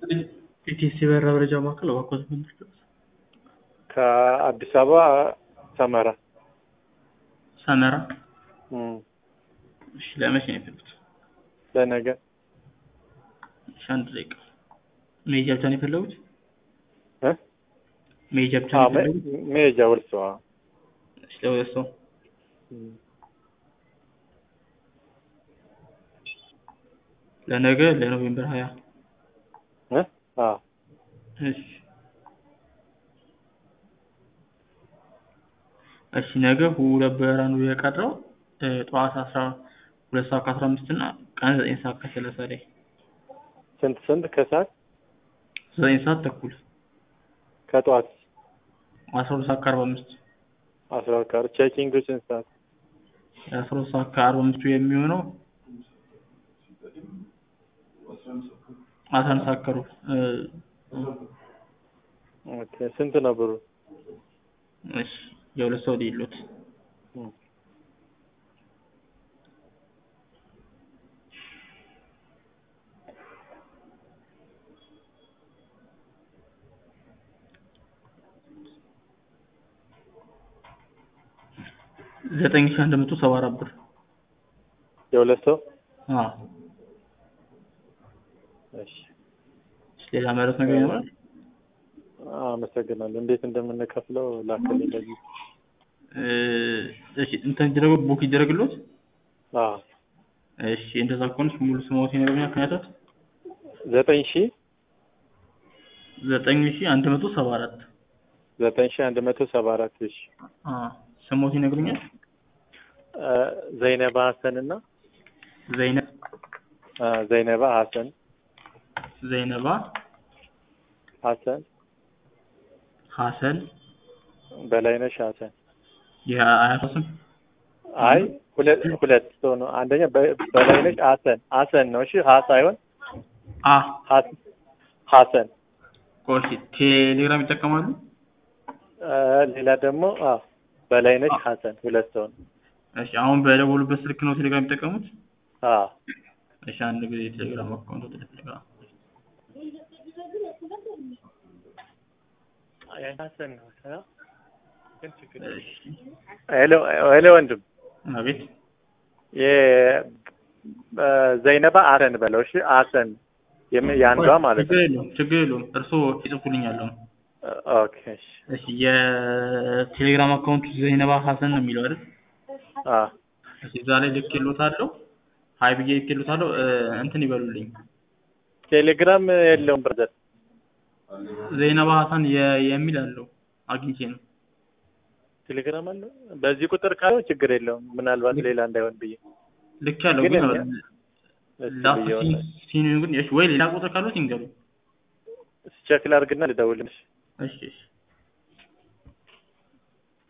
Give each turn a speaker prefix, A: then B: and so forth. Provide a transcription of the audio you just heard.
A: ኢቲሲ በራ መረጃ ማዕከል እባክዎት ምንድን
B: ከአዲስ አበባ ሰመራ
A: ሰመራ
B: እም፣
A: እሺ ለመቼ ነው የፈለጉት?
B: ለነገ
A: እሺ አንድ ደቂቃ መሄጃ ብቻ ነው የፈለጉት?
B: እ?
A: መሄጃ ብቻ
B: አዎ፣
A: ነው
B: መ-
A: የፈለጉት?
B: መሄጃ ወልሶ
A: እሺ ለሁለት ሰው ለነገ ለኖቬምበር ሀያ
B: አዎ
A: እሺ እሺ ነገ ሁለት በረራ ነው የቀረው እ፣ ጠዋት አስራ ሁለት ሰዓት ከአስራ አምስት እና ቀን ዘጠኝ ሰዓት ከሰላሳ ላይ
B: ስንት ስንት ከሰዓት
A: ዘጠኝ ሰዓት ተኩል
B: ከጠዋት
A: አስራ ሁለት ሰዓት ከአርባ አምስት
B: አስራ ሁለት ካር ቼኪንግ ስንት ሰዓት
A: አስራ ሁለት ሰዓት ከአርባ አምስቱ የሚሆነው አስራ አንድ ሰዓት ከሩብ እ፣
B: ኦኬ ስንት ነው ብሩ
A: እሺ የሁለት ሰው ሊሉት
B: እም፣
A: ዘጠኝ ሺህ አንድ መቶ ሰባ አራት ብር
B: የሁለት ሰው
A: አዎ
B: እሺ
A: ሌላ ማለት ነገር ይኖራል
B: አመሰግናለሁ እንዴት እንደምንከፍለው ላክልኝ ለዚህ
A: እ፣ እሺ እንትን ይደረግ ቡክ ይደረግሎት
B: አዎ
A: እሺ እንደዛ ከሆነች ሙሉ ስሞት ይነግሩኛል ምክንያቱም
B: ዘጠኝ ሺህ
A: ዘጠኝ ሺህ አንድ መቶ ሰባ አራት
B: ዘጠኝ ሺህ አንድ መቶ ሰባ አራት እሺ
A: አዎ ስሞት ይነግሩኛል
B: እ፣ ዘይነባ ሀሰን እና
A: ዘይነብ
B: እ፣ ዘይነባ ሀሰን
A: ዘይነባ
B: ሀሰን
A: ሀሰን
B: በላይነሽ ሀሰን
A: የአያቷ ስም
B: አይ ሁለት ሁለት ሰው ነው አንደኛ በ- በላይነሽ ሀሰን ሀሰን ነው እሺ ሀ ሳይሆን
A: አ
B: ሀስ- ሀሰን
A: ቆርሲ ቴሌግራም ይጠቀማሉ
B: እ፣ ሌላ ደግሞ አዎ በላይነሽ ሀሰን ሁለት ሰው ነው
A: እሺ አሁን በደወሉበት ስልክ ነው ቴሌግራም የሚጠቀሙት
B: አዎ
A: እሺ አንድ ጊዜ ቴሌግራም አካውንት ወደ ቴሌግራም
B: ሀሰን ነው እ? ግን ችግር የለም።
A: እሺ
B: ሄሎ ሄሎ ወንድም
A: አቤት
B: የዘይነባ ሀሰን በለው እሺ ሀሰን የም- የአንዷ ማለት
A: ችግር
B: ነው
A: የለውም ችግር የለውም እርስዎ ይጽፉልኛል አሁን
B: ኦኬ እሺ
A: እሺ የቴሌግራም አካውንቱ ዘይነባ ሀሰን ነው የሚለው አይደል
B: አዎ
A: እሺ እዛ ላይ ልኬልዎታለሁ ሀይ ብዬ ልኬልዎታለሁ እ፣ እንትን ይበሉልኝ
B: ቴሌግራም የለውም ብረዘር
A: ዘይነባ ሀሰን የ- የሚል አለው አግኝቼ ነው
B: ቴሌግራም አለው በዚህ ቁጥር ካለው ችግር የለውም ምናልባት ሌላ እንዳይሆን ብዬ
A: ልክ ያለው
B: ግን
A: ግን
B: እኔ- እስኪ
A: ላስት
B: ብዬው ነው።
A: ሲኑ ግን እሺ ወይ ሌላ ቁጥር ካሉት ይንገሩ
B: ቼክ ላድርግና ልደውልልሽ
A: እሺ እሺ